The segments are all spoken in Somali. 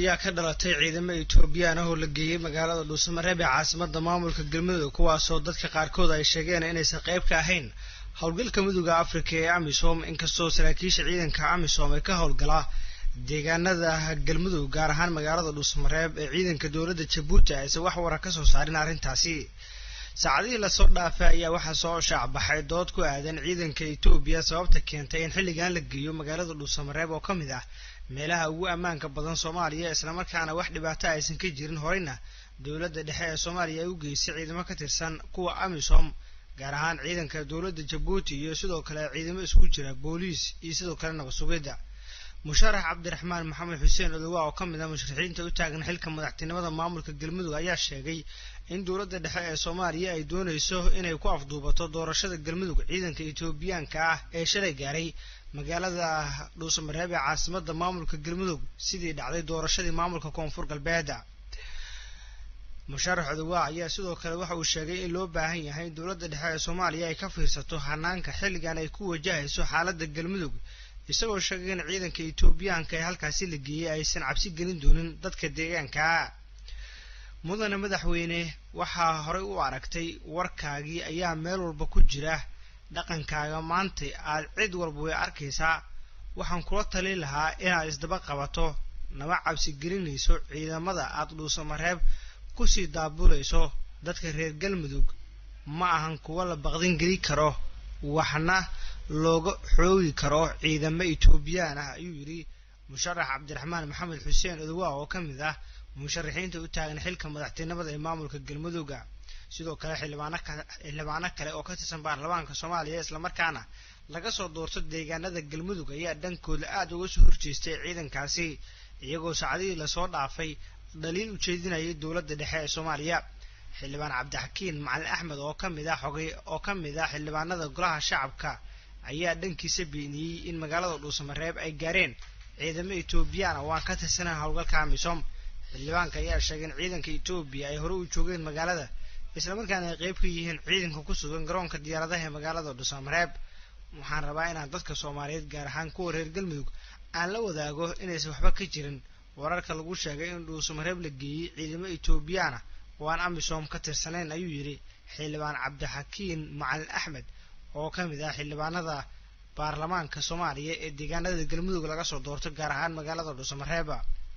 ayaa ka dhalatay ciidamo etoobiyaan ah oo la geeyey magaalada dhuusamareeb ee caasimada maamulka galmudug kuwaasoo dadka qaarkood ay sheegeen inaysan qayb ka ahayn howlgalka midooda afrika ee amisom inkastoo saraakiisha ciidanka amisom ay ka howlgalaa deegaanada galmudug gaar ahaan magaalada dhuusamareeb ee ciidanka dowladda jabuuti aysan wax wara kasoo saarin arrintaasi saacadihii lasoo dhaafay ayaa waxaa soo shaacbaxay dood ku aadan ciidanka etoobiya sababta keentay in xilligan la geeyo magaalada dhuusamareeb oo ka mid ah meelaha ugu ammaanka badan soomaaliya islamarkaana wax dhibaato aysan ka jirin horeyna dowladda dhexe ee soomaaliya ay u geysay ciidamo ka tirsan kuwa amisom gaar ahaan ciidanka dowladda jabuuti iyo sidoo kale ciidamo isku jira booliis iyo sidoo kale nabad sugidda musharax cabdiraxmaan maxamed xuseen odowa oo ka mid ah musharaxiinta u taagan xilka madaxtinimada maamulka galmudug ayaa sheegay in dowladda dhexe ee soomaaliya ay doonayso inay ku afduubato doorashada galmudug ciidanka etoobiyaanka ah ee shalay gaaray magaalada dhuusamareeb ee caasimada maamulka galmudug sidii dhacday doorashadii maamulka koonfur galbeeda musharax odowa ayaa sidoo kale waxa uu sheegay in loo baahan yahay in dowladda dhexe ee soomaaliya ay ka fiirsato hanaanka xilligan ay ku wajahayso xaaladda galmudug isagoo sheegay in ciidanka etoobiyaanka ee halkaasi la geeyey aysan cabsi gelin doonin dadka deegaanka mudane madaxweyne waxaa horey u aragtay warkaagii ayaa meel walba ku jira dhaqankaaga maanta aad cid walba way arkaysaa waxaan kula talin lahaa inaad isdaba qabato naba cabsi gelinayso ciidamada aad dhuusamareeb kusii daabulayso dadka reer galmudug ma ahan kuwa la baqdin geli karo waxna looga xoogi karo ciidamo etoobiyaan ah ayuu yidhi musharax cabdiraxmaan maxamed xuseen odowa oo ka mid ah musharaxiinta u taagan xilka madaxtinimada ee maamulka galmudugga sidoo kale xildhibaano kale oo ka tirsan baarlamaanka soomaaliya islamarkaana laga soo doorto deegaanada galmudug ayaa dhankooda aada uga soo horjeestay ciidankaasi iyagoo saacadihii lasoo dhaafay dhaliil ujeedinayay dowladda dhexe ee soomaaliya xildhibaan cabdixakiin macalin axmed oo ka mid ah xogay oo ka mid ah xildhibaanada golaha shacabka ayaa dhankiisa beeniyey in magaalada dhuusamareeb ay gaareen ciidamo etoobiyaan oo aan ka tirsanayn howlgalka amisom xildhibaanka ayaa sheegay in ciidanka etoobiya ay hore u joogeen magaalada islamarkaana ay qeyb ka yihiin ciidanka ku sugan garoonka diyaaradaha ee magaalada dhuusamareeb waxaan rabaa inaan dadka soomaaliyeed gaar ahaan kuwa reer galmudug aan la wadaago inaysan waxba ka jirin wararka lagu sheegay in dhuusamareeb la geeyey ciidamo etoobiyaana oo aan amisom ka tirsanayn ayuu yidhi xildhibaan cabdixakiin macalin axmed oo ka mid ah xildhibaanada baarlamaanka soomaaliya ee deegaanada galmudug laga soo doorto gaar ahaan magaalada dhuusamareeba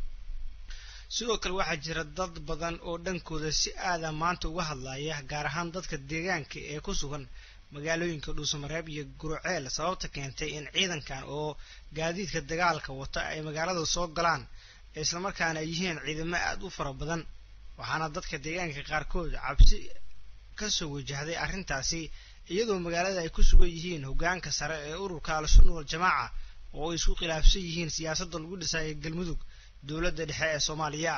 sidoo kale waxaa jira dad badan oo dhankooda si aada maanta uga hadlaya gaar ahaan dadka deegaanka ee ku sugan magaalooyinka dhuusamareeb iyo guruceel sababta keentay in ciidankan oo gaadiidka dagaalka wata ay magaalada soo galaan islamarkaana ay yihiin ciidamo aada u fara badan waxaana dadka deegaanka qaarkood cabsi kasoo wajahday arrintaasi iyadoo magaalada ay ku sugan yihiin hogaanka sare ee ururka al-sunna wal-jamaaca oo ay isku khilaafsan yihiin siyaasadda lagu dhisaya galmudug dowladda dhexe ee soomaaliya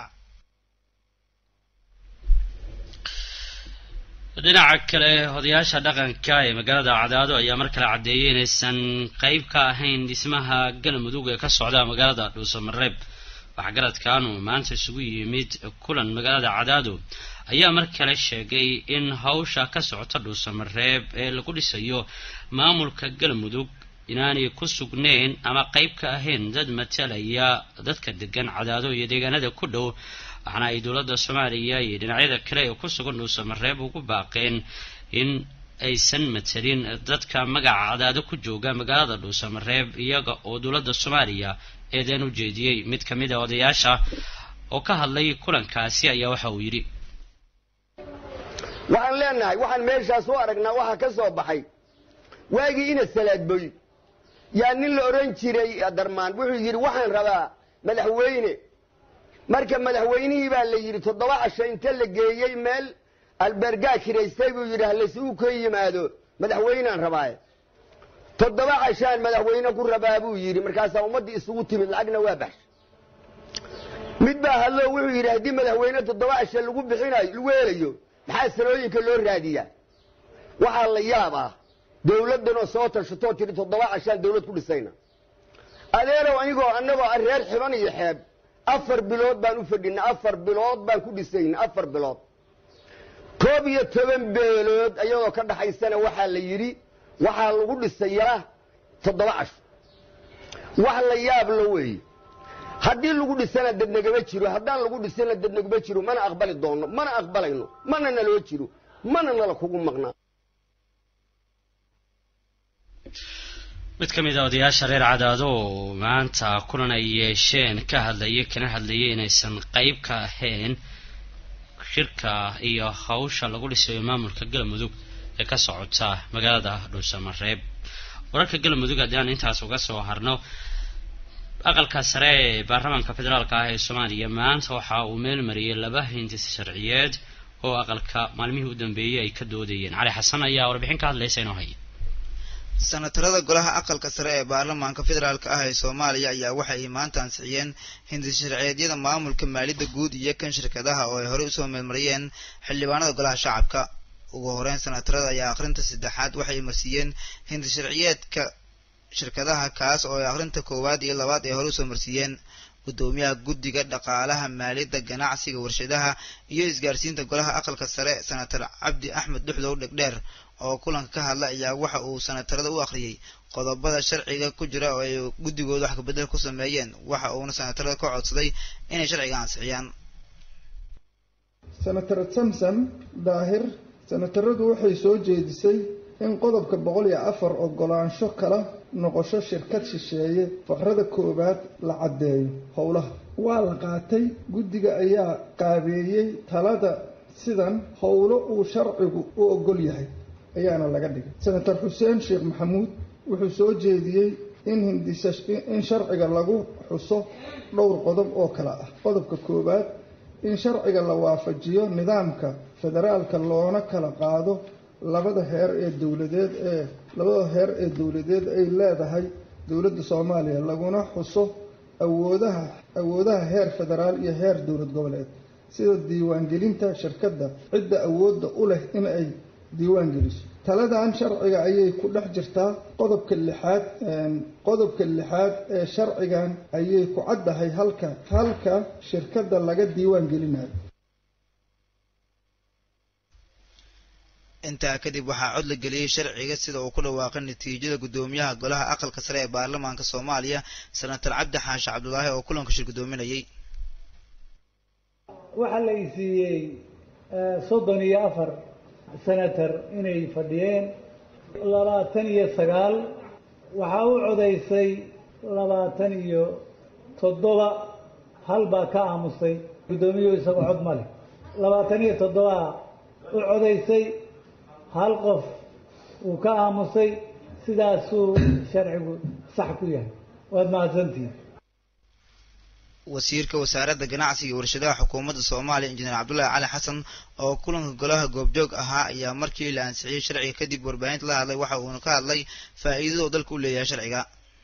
dhinaca kale odayaasha dhaqanka ee magaalada cadaado ayaa mar kale caddeeyay inaysan qeyb ka ahayn dhismaha galmudug ee ka socda magaalada dhuusamareeb waxgaradkan uu maanta isugu yimid kulan magaalada cadaado ayaa mar kale sheegay in hawsha ka socota dhuusamareeb ee lagu dhisayo maamulka galmudug inaanay ku sugnayn ama qeyb ka ahayn dad matalaya dadka degan cadaado iyo deegaanada ku dhow waxaana ay dowladda soomaaliya iyo dhinacyada kale ee ku sugan dhuusamareeb ugu baaqeen in aysan matalin dadka magaca cadaado ku jooga magaalada dhuusamareeb iyaga oo dowladda soomaaliya eedeen u jeediyey mid ka mid a odayaasha oo ka hadlay kulankaasi ayaa waxa uu yidhi waxaan leenahay waxaan meeshaas u aragnaa waxaa ka soo baxay waagii ina salaadboy yaa nin la odhan jiray darmaan wuxuu yidhi waxaan rabaa madaxweyne marka madaxweynihii baa la yidhi toddoba casho inta la geeyey meel albergaa kiraystay buu yidhi halasugu ka yimaado madaxweynaan rabaaye toddoba cashaan madaxweyne ku rabaa buu yidhi markaasaa ummaddii isugu timid lacagna waa baxshay mid baa hadlo wuxuu yidhi haddii madaxweyne toddoba casho lagu bixinayo lagu helayo maxaa salooyinka loo raadiyaa waxaa la yaab ah dawladdanoo soo tashatoo tidhi toddoba cashaan dawlad ku dhisayna adeerow anigoo annagoo reer xiban iyo xeeb afar bilood baan u fadhinay afar bilood baan ku dhisayna afar bilood koob iyo toban beelood ayadoo ka dhaxaysana waxaa la yidhi waxaa lagu dhisayaa toddoba casho wax la yaab la weeye haddii lagu dhisana dad nagama jiro haddaan lagu dhisana dad naguma jiro mana aqbali doonno mana aqbalayno mana naloo jiro mana nala kugu maqnaa mid ka mid a odayaasha reer cadaado oo maanta kulan ay yeesheen ka hadlayay kana hadlayay inaysan qeyb ka ahayn shirka iyo hawsha lagu dhisayo maamulka galmudug ee ka socota magaalada dhuusamareeb wararka galmudug haddii aan intaas uga soo harno aqalka sare ee baarlamaanka federaalka ah ee soomaaliya maanta waxa uu meel mariyay laba hindis sharciyeed oo aqalka maalmihii u dambeeyey ay ka doodayeen cali xasan ayaa warbixin ka hadlaysa inoo haya sanatarada golaha aqalka sare ee baarlamaanka federaalk ah ee soomaaliya ayaa waxa ay maanta ansixiyeen hindis sharciyeedyada maamulka maaliyadda guud iyo kan shirkadaha oo ay horey usoo meelmariyeen xildhibaanada golaha shacabka ugu horeyn sanatarada ayaa akhrinta saddexaad waxay marsiiyeen hindis sharciyeedka shirkadaha kaas oo ay akhrinta koowaad iyo labaad ay hore usoo marsiiyeen gudoomiyaha guddiga dhaqaalaha maaliyadda ganacsiga warshadaha iyo isgaarsiinta golaha aqalka sare senatar cabdi axmed dhuxdow dhegdheer oo kulanka ka hadla ayaa waxa uu senatarada u akhriyey qodobada sharciga ku jira oo ay guddigooda wax kabedel ku sameeyeen waxa uuna senatarada ka codsaday inay sharciga ansixiyaan senator samson daahir senataradu waxay soo jeedisay in qodobka boqol iyo afar ogolaansho kala noqosho shirkad shisheeye faqrada koowaad la caddeeyo howlaha waa la qaatay guddiga ayaa qaabeeyey talada sidan howlo uu sharcigu u ogol yahay ayaana laga dhigay senator xuseen sheekh maxamuud wuxuu soo jeediyey in hindisa in sharciga lagu xuso dhowr qodob oo kale ah qodobka koowaad in sharciga la waafajiyo nidaamka federaalka loona kala qaado labada heer ee dowladeed ee labada heer ee dowladeed ay leedahay dowladda soomaaliya laguna xuso awoodaha awoodaha heer federaal iyo heer dowlad goboleed sida diiwaangelinta shirkadda cidda awoodda u leh in ay diiwaan geliso taladan sharciga ayay ku dhex jirtaa qodobka lixaad qodobka lixaad ee sharcigan ayay ku caddahay halka halka shirkadda laga diiwaan gelinayo intaa kadib waxaa cod la geliyey sharciga sida uu ku dhawaaqay natiijada guddoomiyaha golaha aqalka sare ee baarlamaanka soomaaliya senator cabdi xaashi cabdulaahi oo kulanka shir guddoominayay waxaa la isiiyey soddon iyo afar senator inay fadhiyeen labaatan iyo sagaal waxaa u codaysay labaatan iyo toddoba hal baa ka aamusay guddoomiyuhu isagoo cod ma leh labaatan iyo toddobaa u codaysay hal qof uu ka aamusay sidaasuu sharcigu sax ku yahay waad mahadsantihin wasiirka wasaaradda ganacsiga iyo warshadaha xukuumadda soomaaliya injineer cabdullaahi cali xasan oo kulanka golaha goobjoog ahaa ayaa markii la ansixiyey sharciga kadib warbaahinta la hadlay waxa uuna ka hadlay faa'iidada uu dalka u leeyahay sharciga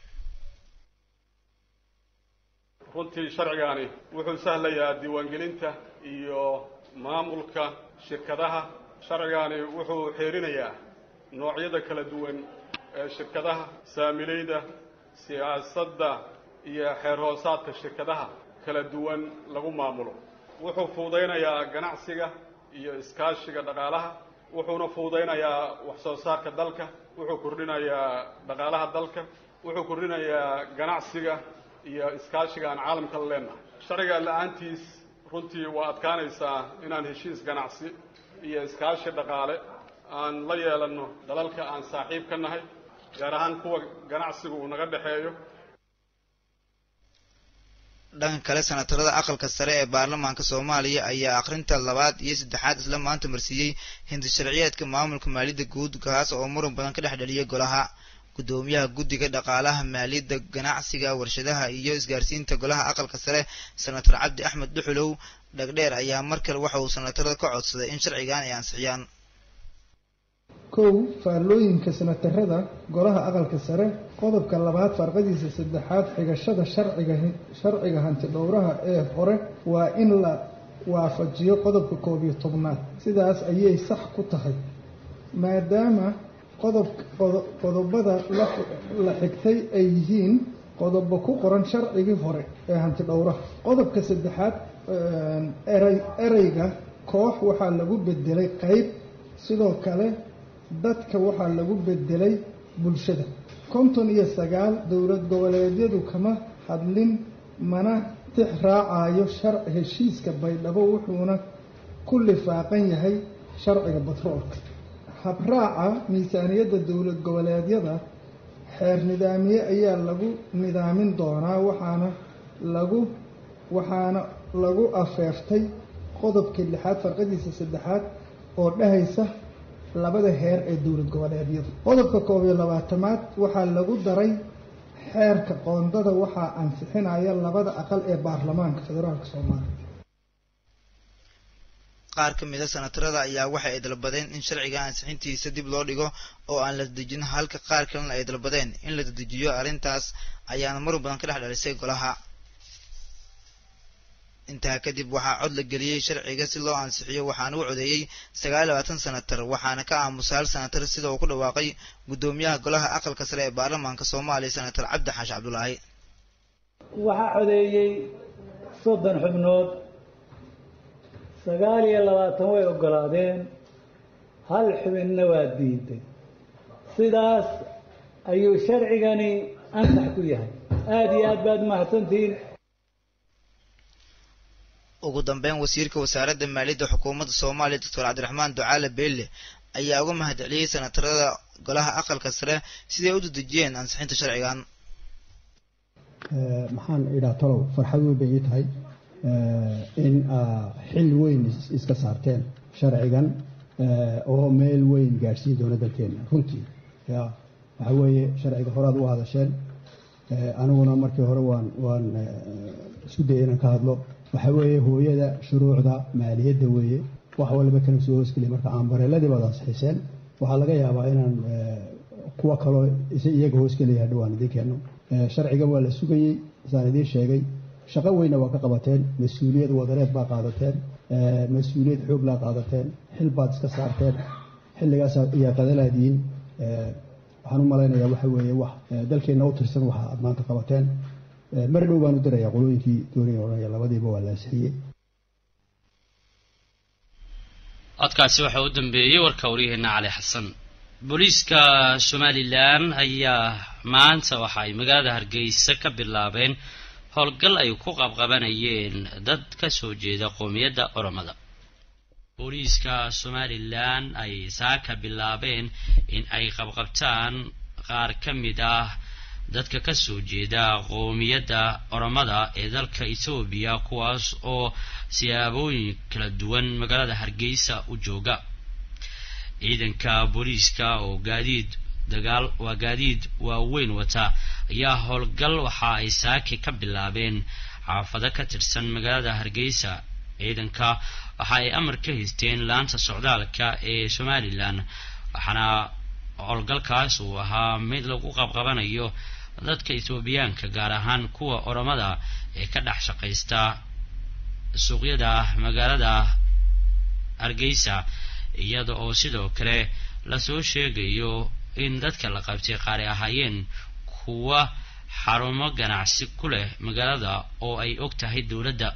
runtii sharcigaani wuxuu sahlayaa diiwaangelinta iyo maamulka shirkadaha sharcigaani wuxuu xeerinayaa noocyada kala duwan ee shirkadaha saamilayda siyaasadda iyo xeer hoosaadka shirkadaha kala duwan lagu maamulo wuxuu fuudaynayaa ganacsiga iyo iskaashiga dhaqaalaha wuxuuna fuudaynayaa wax soo saarka dalka wuxuu kordhinayaa dhaqaalaha dalka wuxuu kordhinayaa ganacsiga iyo iskaashiga aan caalamka la leenahay sharciga la-aantiis runtii waa adkaanaysaa inaan heshiis ganacsi iyo iskaashi dhaqaale aan la yeelanno dalalka aan saaxiib ka nahay gaar ahaan kuwa ganacsigu uu naga dhexeeyo dhanka kale senatarada aqalka sare ee baarlamaanka soomaaliya ayaa akhrinta labaad iyo saddexaad isla maanta marsiiyey hindi sharciyeedka maamulka maaliyadda guud kaas oo muran badan ka dhex dhaliyay golaha guddoomiyaha guddiga dhaqaalaha maaliyadda ganacsiga warshadaha iyo isgaarsiinta golaha aqalka sare senator cabdi axmed dhuxulow dhegdheer ayaa mar kale waxa uu senatarada ka codsaday in sharcigan ay ansixiyaan kow faallooyinka senatarada golaha aqalka sare qodobka labaad farqadiisa saddexaad xigashada sharciga sharciga hanti dhowraha ee hore waa in la waafajiyo qodobka koob iyo tobnaad sidaas ayay sax ku tahay maadaama qodob qodobada la xigtay ay yihiin qodobo ku qoran sharcigii hore ee hanti dhowraha qodobka saddexaad erey ereyga koox waxaa lagu bedelay qeyb sidoo kale dadka waxaa lagu bedelay bulshada konton iyo sagaal dowlad goboleedyadu kama hadlin mana tix raacayo shar heshiiska baydhabo wuxuuna ku lifaaqan yahay sharciga batroolka habraaca miisaaniyadda dowlad goboleedyada xeer nidaamiye ayaa lagu nidaamin doonaa waxaana lagu waxaana lagu afeeftay qodobka lixaad farqadiisa saddexaad oo dhahaysa labada heer ee dowlad goboleedyadu qodobka koob iyo labaatamaad waxaa lagu daray xeerka qoondada waxaa ansixinaya labada aqal ee baarlamaanka federaalka soomaaliya qaar ka mid a sanatarada ayaa waxa ay dalbadeen in sharciga ansixintiisa dib loo dhigo oo aan la dedejin halka qaar kalena ay dalbadeen in la dedejiyo arrintaas ayaana mar badan ka dhex dhalisay golaha intaa kadib waxaa cod la geliyey sharciga si loo ansixiyo waxaana u codeeyey sagaal iyo labaatan sanatar waxaana ka aamusa hal sanatar sida uu ku dhawaaqay guddoomiyaha golaha aqalka sare ee baarlamaanka soomaaliya sanatar cabdi xaashi cabdulaahi waxaa codeeyey soddon xubnood sagaal iyo labaatan way oggolaadeen hal xubinna waa diiday sidaas ayuu sharcigani ansax ku yahay aada iyo aad baad mahadsantihiin ugu dambeyn wasiirka wasaaradda maaliyadda xukuumadda soomaaliya doctor cabdiraxmaan ducaale beelle ayaa uga mahad celiyey sanatarada golaha aqalka sare siday u dedejiyeen ansixinta sharcigan maxaan idhaa talow farxad weyn bay ii tahay in xil weyn iska saarteen sharcigan oo meel weyn gaadhsiin doona dalkeena runtii ya waxa weeye sharciga horaad u hadasheen aniguna markii hore waan waan isku dayay inaan ka hadlo waxa weeye hooyada shuruucda maaliyadda weeye wax walba kana soo hoosgeliya marka aanbareeladii baad ansixiseen waxaa laga yaabaa inaan kuwa kaloo iyaga hoosgelaya hadhowaan idiin keeno sharciga waa la sugayey saan idiin sheegay shaqo weynna waa ka qabateen mas-uuliyad wadareed baa qaadateen mas-uuliyad xoog laa qaadateen xil baad iska saarteen xilligaas ayaa qadalaadiin waxaan u malaynayaa waxa weeye wax dalkeenna u tirsan waxa aad maanta qabateen mar dhow baan u dirayaa qolooyinkii doonaya odhanaya labadiiba waa la ansixiyey codkaasi waxaa u dambeeyey warka waryaheena cali xasan booliiska somalilan ayaa maanta waxa ay magaalada hargeysa ka bilaabeen howlgal ay ku qabqabanayeen dad ka soo jeeda qoomiyadda oromada booliiska somalilan ay saaka bilaabeen in ay qabqabtaan qaar ka mid ah dadka ka soo jeeda qoomiyadda oromada ee dalka etoobiya kuwaas oo siyaabooyin kala duwan magaalada hargeysa u jooga ciidanka booliiska oo gaadiid dagaal waa gaadiid waaweyn wata ayaa howlgal waxa ay saaki ka bilaabeen xaafado ka tirsan magaalada hargeysa ciidanka waxa ay amar ka haysteen laanta socdaalka ee somalilan waxaana howlgalkaas uu ahaa mid lagu qabqabanayo dadka etoobiyaanka gaar ahaan kuwa oromada ee ka dhex shaqaysta suuqyada magaalada hargeysa iyada oo sidoo kale lasoo sheegayo in dadka la qabtay qaari ahaayeen kuwa xarumo ganacsi ku leh magaalada oo ay og tahay dowladda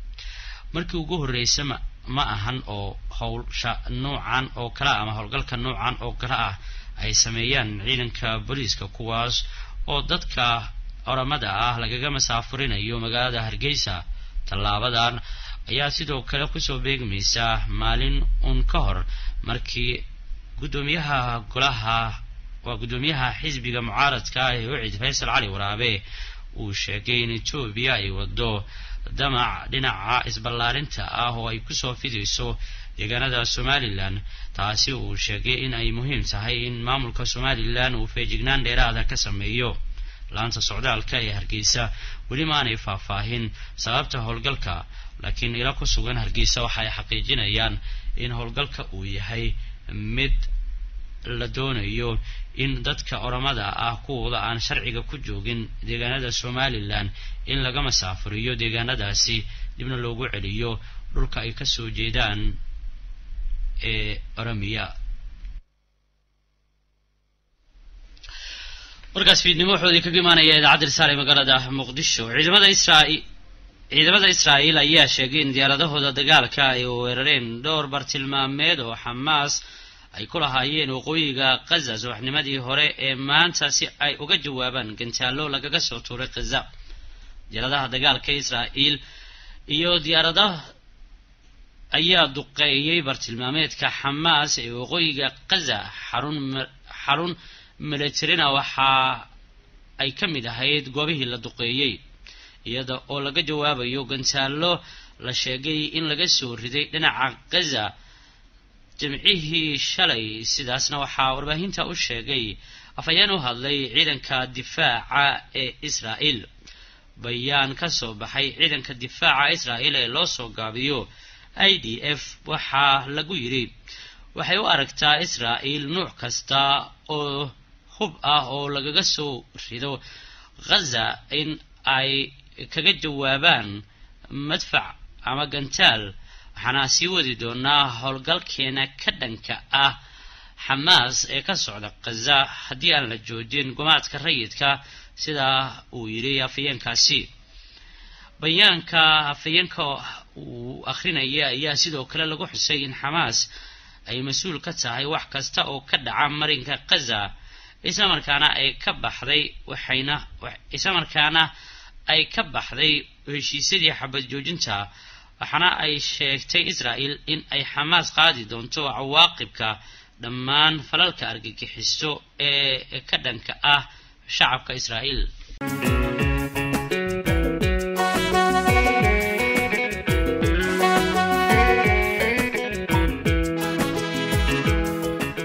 markii ugu horreysa ma ma ahan oo howlsha noocan oo kale ah ama howlgalka noocan oo kale ah ay sameeyaan ciidanka booliiska kuwaas oo dadka oramada ah lagaga masaafurinayo magaalada hargeysa tallaabadan ayaa sidoo kale kusoo beegmaysa maalin uun ka hor markii guddoomiyaha golaha waa guddoomiyaha xisbiga mucaaradka ah ee ucid faysal cali waraabe uu sheegay in etoobiya ay wado damac dhinaca isballaarinta ah oo ay kusoo fidayso deegaanada somalilan taasi uu sheegay in ay muhiim tahay in maamulka somalilan uu feejignaan dheeraada ka sameeyo laanta socdaalka ee hargeysa weli maanay faahfaahin sababta howlgalka laakiin ilo ku sugan hargeysa waxa ay xaqiijinayaan in howlgalka uu yahay mid la doonayo in dadka oramada ah kuwooda aan sharciga ku joogin deegaanada somalilan in laga masaafuriyo deegaanadaasi dibna loogu celiyo dhulka ay kasoo jeedaan ee oramiya warkaas fiidnimo wuxuu kaga imaanaya idaacadda risaale magaalada muqdisho ciidamada israa'iil ciidamada israa'iil ayaa sheegay in diyaaradahooda dagaalka ay weerareen dhowr bartilmaameed oo xamaas ay ku lahaayeen waqooyiga khaza subaxnimadii hore ee maanta si ay uga jawaabaan gantaallo lagaga soo tuuray khaza diyaaradaha dagaalka israa'iil iyo diyaaradaha ayaa duqeeyey bartilmaameedka xamaas ee waqooyiga kaza xarun xarun militarina waxaa ay ka mid ahayd goobihii la duqeeyey iyada oo laga jawaabayo gantaallo la sheegay in laga soo riday dhinaca gaza jimcihii shalay sidaasna waxaa warbaahinta u sheegay afhayeen u hadlay ciidanka difaaca ee israa'iil bayaan ka soo baxay ciidanka difaaca israa'iil ee loo soo gaabiyo i d f waxaa lagu yidhi waxay u aragtaa israa'iil nuuc kasta oo hub ah oo lagaga soo rido ghaza in ay kaga jawaabaan madfac ama gantaal waxaana sii wadi doonaa howlgalkeena ka dhanka ah xamaas ee ka socda khaza haddii aan la joojin gumaadka rayidka sidaa uu yidhi afayeenkaasi bayaanka afayeenka uu akhrinaya ayaa sidoo kale lagu xusay in xamaas ay mas-uul ka tahay wax kasta oo ka dhaca marinka khaza islamarkaana ay ka baxday waxayna islamarkaana ay ka baxday heshiisyadii xabad joojinta waxaana ay sheegtay israa'il in ay xamaas qaadi doonto cawaaqibka dhammaan falalka argagixiso ee ka dhanka ah shacabka israa'iil